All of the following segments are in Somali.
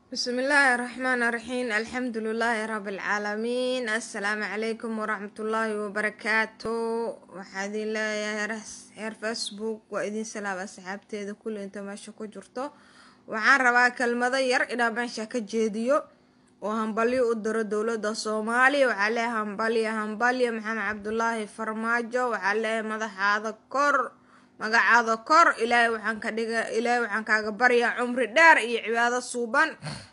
بسم الله الرحمن الرحيم الحمد لله رب العالمين السلام عليكم ورحمة الله وبركاته waxaa idin leeyahay heer facebook waa idin salaam asxaabteeda kulli inta meesha ku jirto waxaan rabaa kelmado yar inaa meesha ka jeediyo oo hambalyo u diro dowladda soomaaliya waxaa leeyahay hambalyo hambalyo maxamed cabdulaahi farmaajo waxaa leeyahay madaxaada kor magacaada kor ilaahay waxaan ka dhiga ilaahay waxaan kaaga baryaa cumri dheer iyo cibaado suuban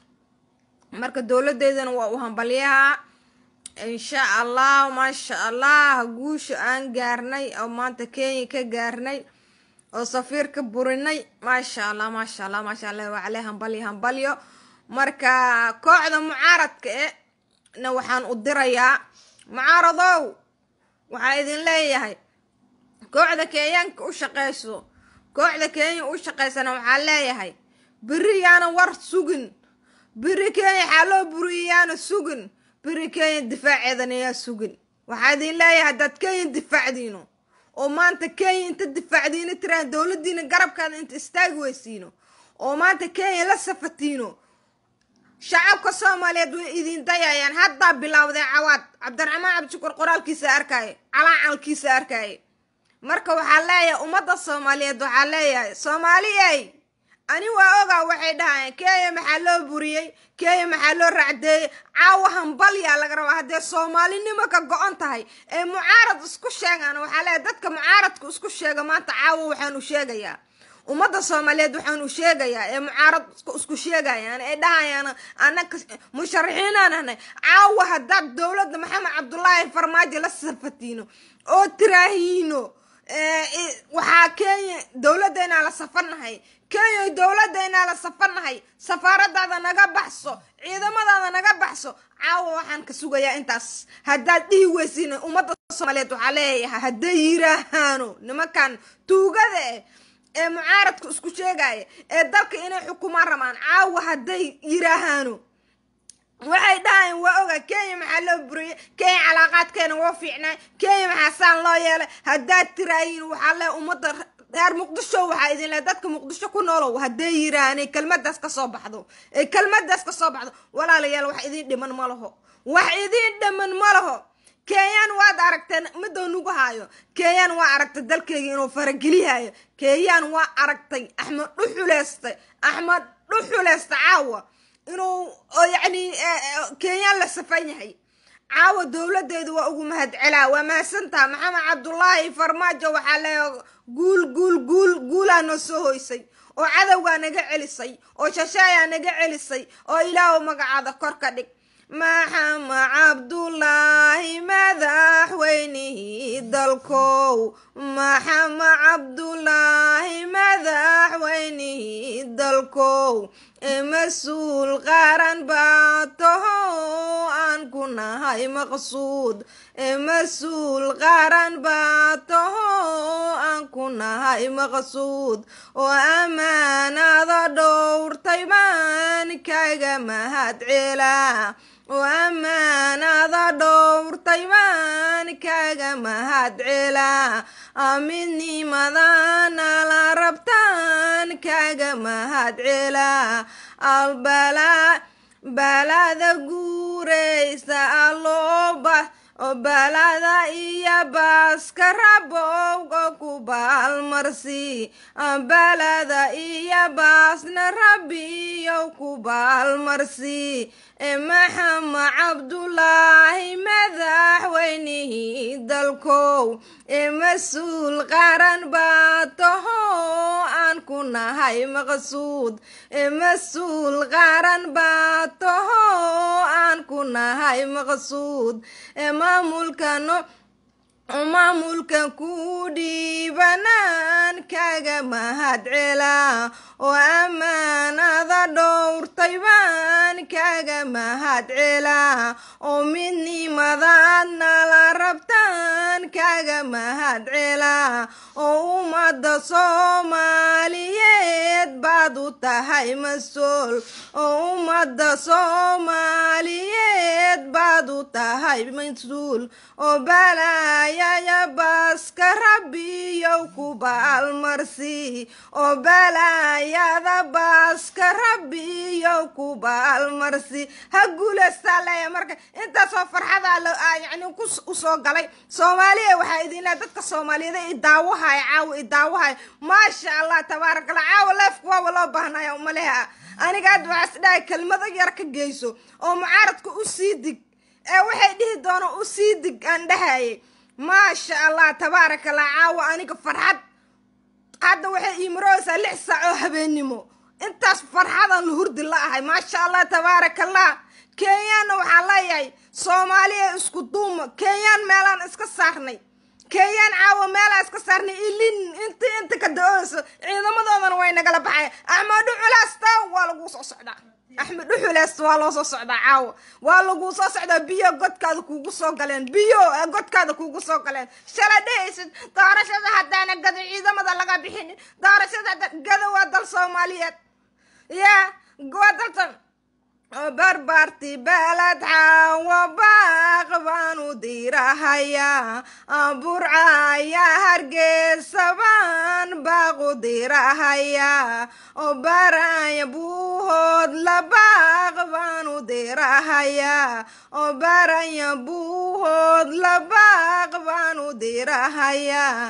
marka dowladeydana waa u hambalyaha insha allah maasha allah guusha aan gaarnay oo maanta kenya ka gaarnay oo safiir ka burinay maasha allah maasha allah maasha allah waa le hambalyo hambalyo marka kooxda mucaaradka e na waxaan u dirayaa mucaaradow waxaa idin leeyahay kooxda kenyaanka u shaqeyso kooxda kenya u shaqeysana waxaa leeyahay beri yaana war sugin beri kenya xaaloo buriyayaana sugin beri kenya difaaceedana yaa sugin waxaa idin leeyahay haddaad kenya difaacdiino oo maanta kenya inta difaacdiino tiraan dowladiina garabkaada inta istaagi weysiino oo maanta kenya la safatiino shacabka soomaaliyeed way idin dayayaan haddaa bilaawdeen cawaad cabdiraxmaan cabdishukur qoraalkiisa arkaaye calaacalkiisa arkaaye marka waxaa leeyahay ummadda soomaaliyeed waxaa leeyahay soomaaliyey ani waa ogaa waxay dhahayeen kenya maxaa loo buriyey kenya maxaa loo racdeeyey caawa hambalyaa laga rabaa haddee soomaalinimo ka go-on tahay ee mucaarad isku sheegaan waxaa leeyahay dadka mucaaradka isku sheega maanta caawa waxaan u sheegayaa ummadda soomaaliyeed waxaan u sheegayaa ee mucaarad isku sheegayaan ee dhahayaan anaka musharaxiinaan ahnay caawa haddaad dowladda maxamed cabdulaahi farmaajo la safatiino oo tiraahiino waxaa kenya dowladdaynaa la safarnahay kenya dowladdaynaa la safarnahay safaaradaada naga baxso ciidamadaada naga baxso caawa waxaan ka sugayaa intaas haddaad dhihi weysiin ummadda soomaaliyeed waxaa leeyahay hadday yiraahaano nimankan tuugada eh ee mucaaradka isku sheegaya ee dalka inay xukumaan rabaan caawa hadday yiraahaano waxay dhahayn waa oga kenya maxaa loo buriyay kenya calaaqaadkeena waa fiicnaa kenya maxaa saan loo yeelay haddaad tiraayiin waxaa le ummadda reer muqdisho waxaa idin le dadka muqdisho ku noolow hadday yiraaheen kelmadaas kasoo baxdo ee kelmadaas kasoo baxdo walaalayaal wax idiin dhiman ma laho wax idiin dhiman ma laho kenyaan waad aragteen midoo nugu haayo kenyaan waa aragtay dalkeyga inuu farageliyahayo kenyaan waa aragtay axmed dhuxuleystay axmed dhuxuleysta caawa inuu yacni kenyaan la safan yahay caawa dowladeedu waa ugu mahadcelaa waa mahadsantaha maxamed cabdulaahi farmaajo waxaa leeya guul guul guul guulaa noo soo hoysay oo cadowgaa naga celisay oo shashaayaa naga celisay oo ilaahu magacaada kor ka dhig maxamed cabdulaahi madaxweynihii dalkow maxamed cabdulaahi madaxweynihii dalkow mas-uul qaran baa taho aan ku nahay maqsuud mas-uul qaran baa taho aan ku nahay maqsuud oo ammaanada dhowrtay baan kaga mahad celaa oo ammaanada dhowrtay baan kaga mahad celaa midnimadana la rabtaan kaga mahad celaa albala balada guuraysa alooba oo balada iyo baaska rabowga ku baalmarsi balada iyo baasna rabbiyow ku baalmarsi maxamed cabdulaahi madaxweynihii dalkow ee mas-uul qaran baa taho aan ku nahay maqsuud ee mas-uul qaran baa taho aan ku nahay maqsuud ee maamulkano maamulkan ku dhiibanaan kaga mahad celaa oo ammaanada dhowrtay baan kaga mahad celaa oo midnimadaadna la rabtaan kaga mahad celaa oo ummadda soomaaliyeed baad u tahay mas-uul oo ummadda soomaaliyeed baad u tahay mas-uul oo balaayaya baaska rabbiyow ku baalmarsi oo balaayada baaska rabbiyo ilaahayow ku baalmarsi ha guulaystaa leeya marka intaasoo farxadaa la yani ku usoo galay soomaaliya waxaa idinlea dadka soomaaliyeed i daawahaya caawa i daawahaya maasha allah tabaaraka allah caawa leefku waaba loo baahnaya umaleha aniga hadda waxaa is dhahay kelmado yar ka geyso oo mucaaradka u sii dig ee waxay dhihi doona u sii dig aan dhahayay maasha allah tabaaraka allah caawa aniga farxad hadda waxay iimarooysaa lix saac oo habeennimo intaas farxadan la hurdi la ahay maasha allah tabaaraka allah kenyaanna waxaa leeyahay soomaaliya isku duuma kenyaan meelaan iska saarnay kenyaan caawa meelaa iska saarnay ilin inti inta ka da-ooyso ciidamadoodana way nagala baxay axmed dhuxulaasta waa laguu soo socdaa axmed dhuxulaasta waa loo soo socdaa caawa waa laguu soo socdaa biyo godkaada kuugu soo galeen biyo godkaada kuugu soo galeen shala dhehaysid doorashada haddaana gado ciidamada laga bixin doorashada gado waa dal soomaaliyeed ya waa daltan barbaarti balad xaawa baaq baan u diirahayaa burcaya hargeysa baan baaq u diirahayaa oo baraya buuhood la baaq baan u diirahayaa oo baraya buuhood la baaq baan u diirahayaa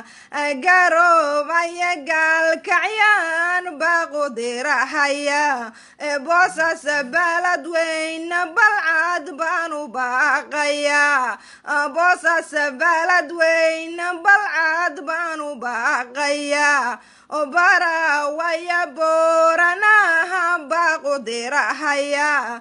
garoobaya gaalkacyaan baaq u diirahayaa boosas balad weyne balcad baan u baaqayaa boosas balad weyne balcad baan u baaqayaa oo barawaya booranaha baaqu dirahayaa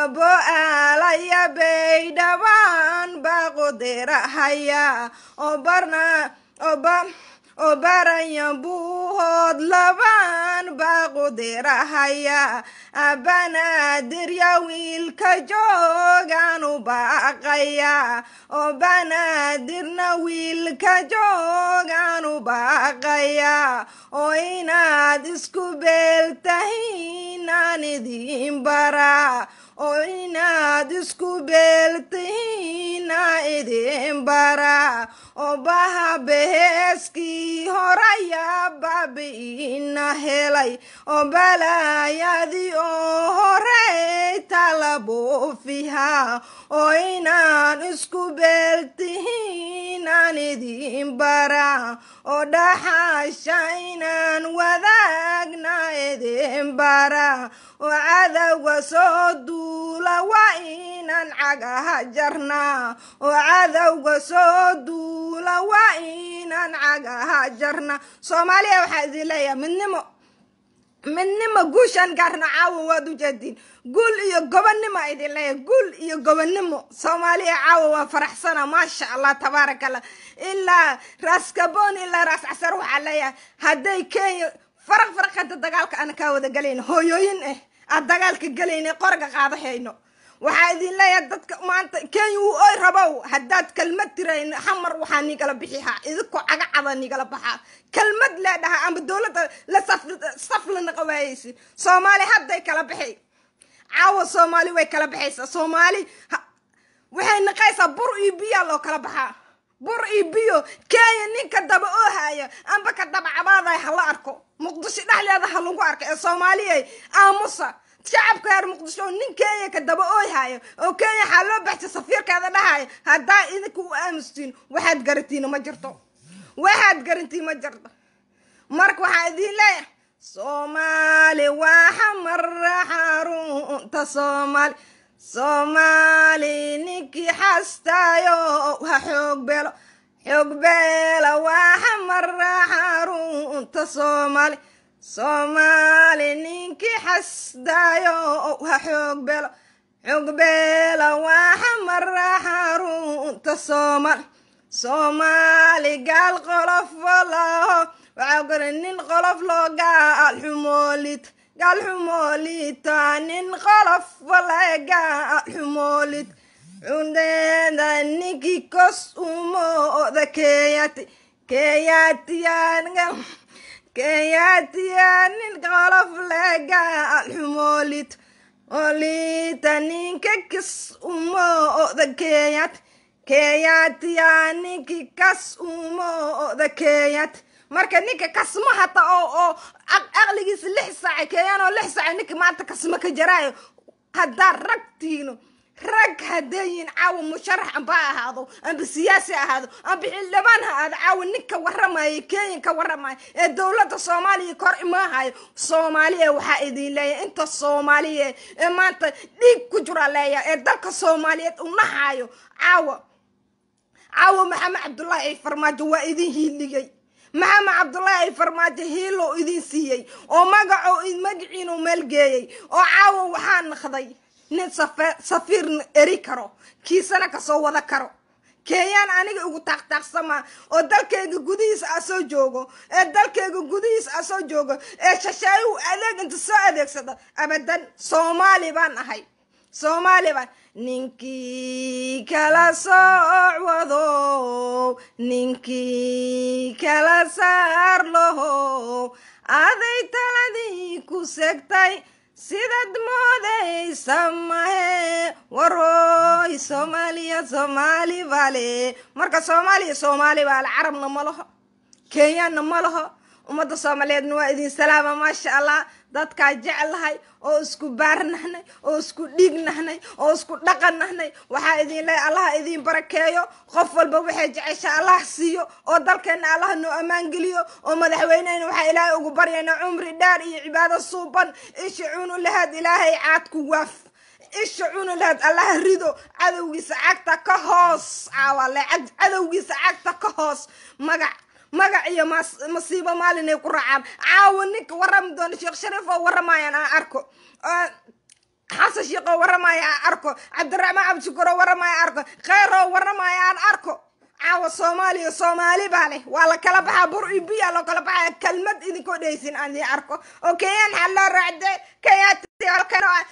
bo-aalaya baydhabaan baaqu dirahayaa oo barna ooba oo baraya buuhood labaan baaqu dirahayaa banaadirya wiilka joogaan u baaqayaa oo banaadirna wiilka joogaan u baaqayaa oo inaad isku beeltahiin aan idiin baraa oo inaad isku beeltihiin aan idiin baraa oo baha beheeskii horaya baabi'ina helay oo balaayadii oo horey tala buufihaa oo inaan isku beeltihiin aan idiin baraa oo dhaxasha inaan wadaagna idiin baraa oo cadowga soo duula waa inaan cagaha jarnaa oo cadowga soo duula waa inaan cagaha jarnaa soomaaliya waxaa idin leeyahay midnimo midnimo guushaan gaarna caawa waad u jeediin guul iyo gobonnimo idin leeyahay guul iyo gobonnimo soomaaliya caawa waa faraxsana maasha allah tabaaraka allah ilaa raaskaboon ilaa raas casar waxaa leeyahay hadday kenya faraq faraq hadda dagaalka ana kaa wada galayno hooyooyin ah aad dagaalka galayna qorga qaadahayno waxaa idin leeyahay dadka maanta kenya uu oy rabow haddaad kelmad tirayn xamar waxaa nigala bixihaa idinku cagacada nigala baxaa kelmad leedhaha ama dowladda la saf la naqawaayeysi soomaali hadday kala baxay caawa soomaali way kala baxaysaa soomaali waxay naqaysaa bur iyo biyaa loo kala baxaa bur iyo biyo kenya ninka daba oo haya amba ka daba cabaadaya hala arko muqdisho dhexdeeda ha lagu arko ee soomaaliyay aamusa shacabka reer muqdisho nin kenya ka daba ooy haayo oo kenya waxaa loo baxsay safiirkeeda dhahayo haddaa idinka u aamustiin waxaad garantiina ma jirto waxaad garantiin ma jirto marka waxaa idin leeyahay soomaali waa xamar xarunta soomaali soomaali ninkii xastaayo ha xoog beelo xoog beela waa xamar xarunta soomaali soomaali ninkii xasdaayo ha xoog beelo xoog beela waa xamar xarunta soomaali soomaali gaal qolof walaho waxaa kore nin qolof loo gaal xumoolit gaal xumoolita nin qolof wala gaal xumoolit cundeeda ninkii kos umooda keeyati keeyatiyaan keeyatiya nin qolof le gaal xumoolit olita ninka kis umooda keeyat keeyatiya ninki kas umooda keeyat marka ninka kasmo hata oo oo aqligiisa lix saaca keeyaan oo lix saaca ninka maanta kasmo ka jaraayo haddaa rag tiino rag haddayin caawa musharax amba ahaado amba siyaasi ahaado amba xildhibaan ha ahaado caawa ninka warramaya kenya ka warramaya ee dowladda soomaaliya kor imaahayo soomaaliya waxaa idin leeyahay inta soomaaliya ee maanta dhiig ku jira leeya ee dalka soomaaliyeed u nahayo caawa caawa maxamed cabdullaahi ay farmaajo waa idin hiiligay maxamed cabdullaahi ay farmaajo hiilo idin siiyey oo magaco magaciinu meelgeeyey oo caawa waxaa naqday nin safiir eri karo kiisana kasoo wada karo keeyaan aniga igu taaqtaaqsama oo dalkayga gudihiisa a soo joogo ee dalkayga gudihiisa a soo joogo ee shashaayu adeeg inta soo adeegsado abadan soomaali baan ahay soomaali baan ninkii kala sooc wadow ninkii kala saar lahow aday taladii ku segtay sidaad moodaysa mahe warooy soomaaliya soomaali baale marka soomaaliya soomaali baale carabna ma laho kenyaanna ma laho ummadda soomaaliyeedna waa idin salaama maasha allah dadkaa jeclahay oo isku baar nahnay oo isku dhiig nahnay oo isku dhaqan nahnay waxaa idin leeya allaha idin barakeeyo qof walba waxay jecesha allah siiyo oo dalkeenna allah noo ammaan geliyo oo madaxweynehena waxaa ilaahay ugu baryaynaa cumri dheer iyo cibaado suuban isha cunu lahaad ilaahay caadku waaf isha cunu lahaad allaha rido cadowgiisa cagta ka hoos caawale cadowgiisa cagta ka hoos magac magac iyo masiibo maalin ay ku raacaan caawa ninka warrami doona sheekh shariif oo warramayaan aan arko xasan sheekh oo warramaya aan arko cabdiraxmaan cabdishukuur oo warramaya aan arko kheyr oo warramaya aan arko caawa soomaaliya soomaali baa leh waa la kala baxaa bur iyo biya loo kala baxaya kelmad idinkoo dhehaysin aan idin arko oo kenyaan xal loo raacde kenyaati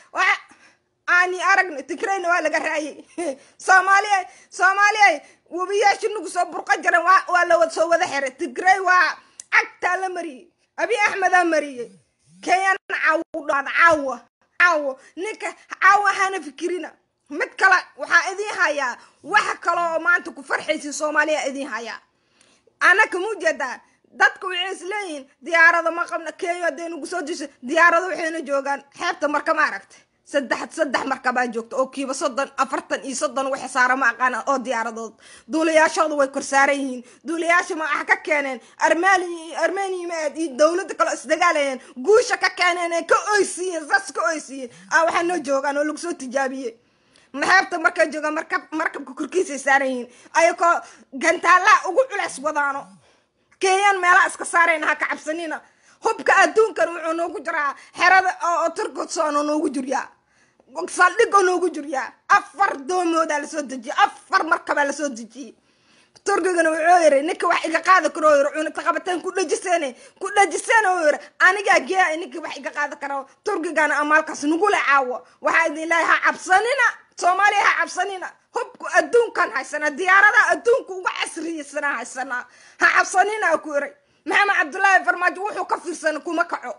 aani aragna tigrayna waa laga raayay soomaaliya soomaaliya webiyaasha nagu soo burqa jiran waa la soo wada xiray tigray waa cagtaa la mariyey abi axmedaa mariyey kenyan caawo dhaad caawa caawo ninka caawa hana fikirina mid kale waxaa idin hayaa waxa kale oo maanta ku farxaysin soomaaliya idin hayaa anaka mujeedaa dadka waxay isleeyihiin diyaarado ma qabna kenya hadday nagu soo disho diyaarado waxayna joogaan xeebta marka ma aragtay saddex saddex markabaa joogta oo kiiba soddon afartan iyo soddon waxa saara ma aqaana oo diyaaradood duulayaashooda way kor saaran yihiin duulayaasha ma waxa ka keeneen armani armeniya ma aad iyo dowladda kaleo isdagaalayeen guusha ka keeneen ee ka oysiiyeen saas ka oysiiyeen a waxaa noo joogaan oo lagu soo tijaabiyey maxaabta markay joogaan markab markabka korkiisay saaran yihiin ayakoo gantaalaha ugu culeys wadaano kenyaan meelaha iska saarayna ha ka cabsanina hubka adduunkan wuxuu noogu jiraa xerada oo turkudsoona noogu jiryaa saldhigoo noogu jiryaa afar doomoodaa lasoo dejiyey afar markabaa lasoo dejiyey turkigana wuxuu yiri ninka wax iga qaada karo yiri cunugta qabateen ku dhajiseen ku dhajiseen oo yiri anigaa geeya ninka wax iga qaada karo turkigana amaalkaas nugula caawo waxaa idin leeyahay ha cabsanina soomaaliya ha cabsanina hubku adduunkan haysanaa diyaaradaha adduunka uga casriyeysanaa haysanaa ha cabsanina ku iray maxamed cabdullaahi farmaajo wuxuu ka fiirsanin kuma kaco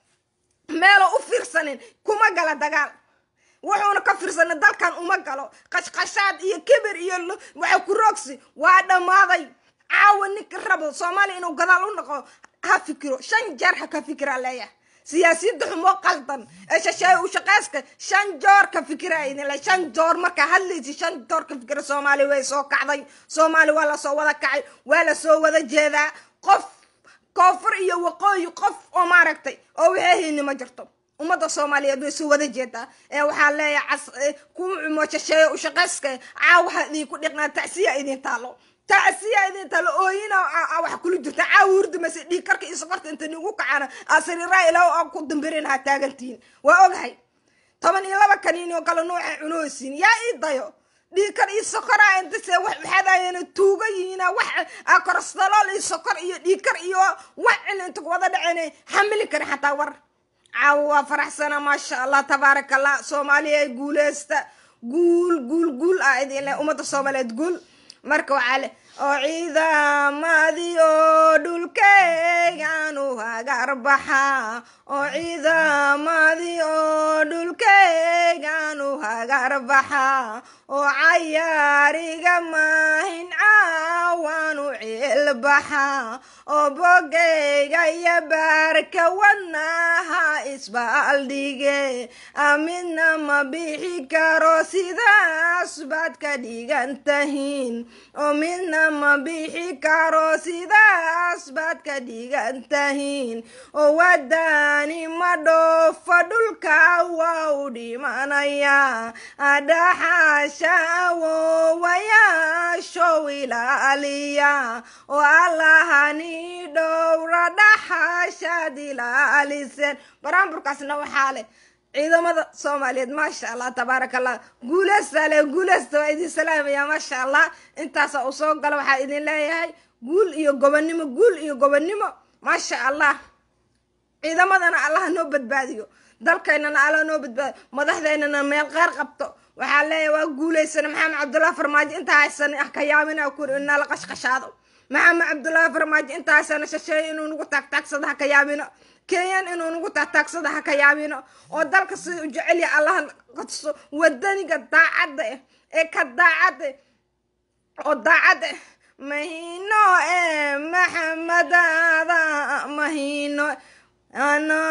meeloo u fiirsanin kuma gala dagaal wuxuuna ka fiirsanin dalkan uma galo qashqashaad iyo kibir iyo waxa ku roogsi waa dhammaaday caawa ninka rabo soomaaliya inuu gadaal u noqo ha fikiro shan jeer ha ka fikira leeyahay siyaasiyadda xumoo qaldan ee shasheeye u shaqeyska shan joor ka fikira idinle shan joor markaa hadlaysi shan joor ka fikira soomaaliya way soo kacday soomaaliya waa lasoo wada kacay waa lasoo wada jeedaa qof koonfur iyo waqooyi qof oo maaragtay oo waxay hayni ma jirto ummadda soomaaliyeed way soo wada jeedaa ee waxaa leeyahay kuwa cumo shasheeye u shaqeyska caawaha idinku dhiqnaa tacsiya idin taalo tacsiya idin taalo ooyina wax kula jirta caawa hurdamase dhiig karka iyo sokorta inta nigu kacana asariraa ilaa aa ku dambirin ha taagantihin waa ogahay toban iyo laba kaniini oo kale nooxa cunooysiin yaa ii dayo dhiikar iyo sokora intase waxaadayana tuuga yihiina wax korostalool iyo sokor iyo dhiikar iyo wax cil inta wada dhaceen xamili kara xataa war caawa waa faraxsana maasha allah tabaaraka allah soomaaliya guuleysta guul guul guul ah idin leh ummadda soomaaliyeed guul marka waxaa le oo ciidamadii oo dhulkeygaanu hagarbaxa oo ciidamadii oo dhulkeygaanu hagarbaxa oo cayaariga maahin caawaanu ciilbaxa oo bogayga iyo baarka wadnaha isbaaldhige midna ma bixi karo sidaas baad ka dhigan tahiin oo midna ma bixi karo sidaas baad ka dhigan tahiin oo wadani ma dhoofo dhulka waa u dhimanaya dhaxasha awowayaashow ilaaliya oo allahani dhowra dhaxashaad ilaaliseen baraanburkaasna waxaa leh ciidamada soomaaliyeed maasha allah tabaaraka allah guuleysta le guuleysta waa idin salaamaya maasha allah intaasa uu soo gala waxaa idin leeyahay guul iyo gobonnimo guul iyo gobonnimo maasha allah ciidamadana allah noo badbaadiyo dalkaynana allah noo badbaadiyo madaxdeynana meel qaar qabto waxaa leeyahay waa guuleysana maxamed cabdullahi farmaajo intaa haysan ah ka yaamina kuri inala qashqashaado maxamed cabdullaahi farmaajo intaa haysana shasheeye inuu nagu taagtaagsado ha ka yaamino kenyan inuu nagu taagtaagsado ha ka yaamino oo dalka sida u jecelya allah qadso wadaniga daacadda eh ee ka daacadda oo daacadda mahino e maxamadaada mahino ano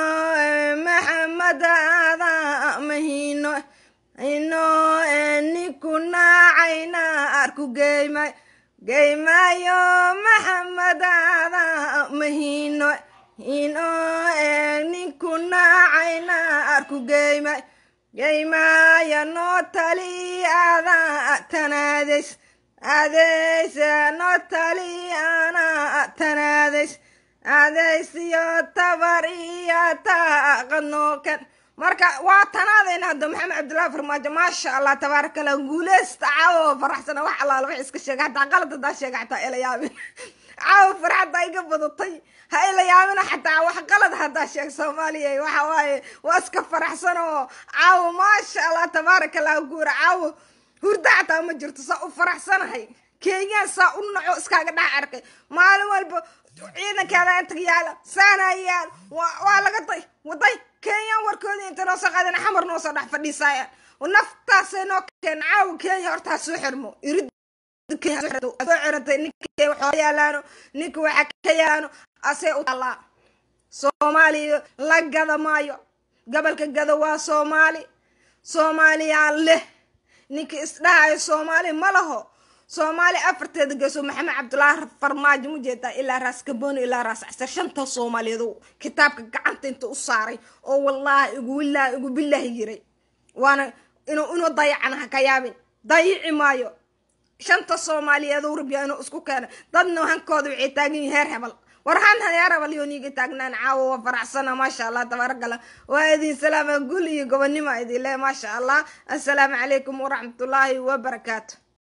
maxamadaada mahino ino ninku naacayna arku geymay geymayo maxamadaada mahino ino ninku naacayna arku geymay geymaya noo tali ada tanaadays adeys noo tali ana tanaadays adaysiyo tabar iyo taaqanookan marka waa tanaadayna hadda maxamed cabdullaahi farmaajo maasha allah tabaaraka allah guuleysta caawo faraxsana wax allaala wax iska sheega hataa qalad hadaa sheega xataa ila yaabin caawo farxadda iga badatay ha ila yaabina xataa wax qalad hadaa sheeg soomaaliya waxa waaye waa iska faraxsan oo caawo maasha allah tabaaraka allah guura caawo hurda xataa ma jirto saa u faraxsanahay kenyaan saa u naco iskaaga dhex arkay maalin walba ciidankeeda inta yaala saana yaal waa laga day waday kenyaan warkoodii inta noo soo qaadana xamar noo soo dhex fadhiisaaya naftaasay noo keen caawa kenya horta ha soo xirmo irid soo xiratay ninka waxoo yaalaano ninka waxa ka yaalaano asee u taalaa soomaaliya la gada maayo gobolka gada waa soomaali soomaaliyaa leh ninka isdhahayo soomaali ma laho soomaali afarteeda geeso maxamed cabdulaahi farmaajo ma jeedaa ilaa raas gabooni ilaa raas casar shanta soomaaliyeed kitaabka gacanta inta u saaray oo wallaahi igu wilaahi igu bilaahi yiray waana inuu inuu dayacana ha ka yaabin dayici maayo shanta soomaaliyeed rabyaa inuu isku keena dadna hankooda waxay taagan yihin heer hebel war han heer hebel yoo niiga taagnaan caawo waa faraxsana maasha allah tabaarakalla waa idin salaama gul iyo gobonnimo idin le maasha allah assalaamu calaykum waraxmatullaahi wabarakaatu